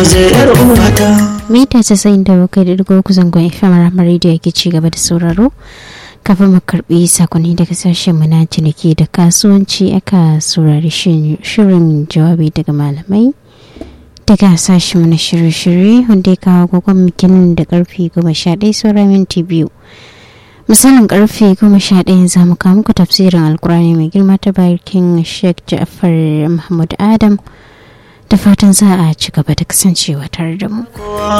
kujerar uwata mita casa'in da bakwai da digo kusan gwan fm ramar rediyo ke ci gaba da sauraro kafin mu karbi sakonni daga sashen mu na ciniki da kasuwanci aka saurari shirin jawabi daga malamai daga sashen mu na shirye-shirye wanda ya kawo gwagwan mikinin da karfe goma sha ɗaya saura minti biyu misalin karfe goma sha ɗaya za mu kawo muku tafsirin alkurani mai girma ta bakin sheikh ja'far mahmud adam da fatan za a ci gaba da kasancewa tare da mu.